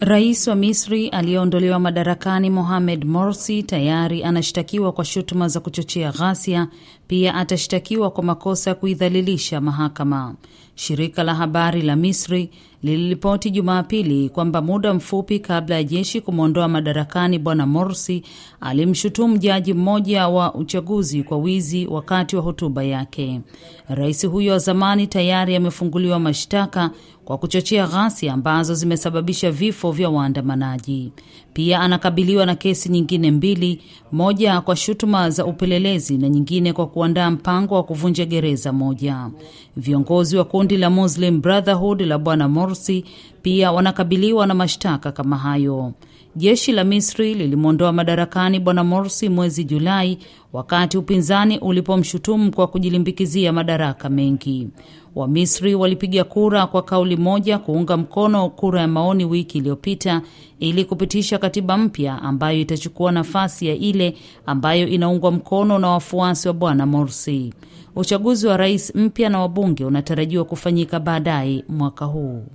Rais wa Misri aliyeondolewa madarakani Mohamed Morsi tayari anashtakiwa kwa shutuma za kuchochea ghasia. Pia atashtakiwa kwa makosa ya kuidhalilisha mahakama. Shirika la habari la Misri liliripoti Jumapili kwamba muda mfupi kabla ya jeshi kumwondoa madarakani bwana Morsi alimshutumu jaji mmoja wa uchaguzi kwa wizi wakati wa hotuba yake. Rais huyo wa zamani tayari amefunguliwa mashtaka kwa kuchochea ghasia ambazo zimesababisha vifo vya waandamanaji. Pia anakabiliwa na kesi nyingine mbili, moja kwa shutuma za upelelezi na nyingine kwa kuandaa mpango wa kuvunja gereza moja. Viongozi wa kundi la Muslim Brotherhood la bwana Morsi pia wanakabiliwa na mashtaka kama hayo. Jeshi la Misri lilimwondoa madarakani bwana Morsi mwezi Julai wakati upinzani ulipomshutumu kwa kujilimbikizia madaraka mengi. Wamisri walipiga kura kwa kauli moja kuunga mkono kura ya maoni wiki iliyopita ili kupitisha katiba mpya ambayo itachukua nafasi ya ile ambayo inaungwa mkono na wafuasi wa bwana Morsi. Uchaguzi wa rais mpya na wabunge unatarajiwa kufanyika baadaye mwaka huu.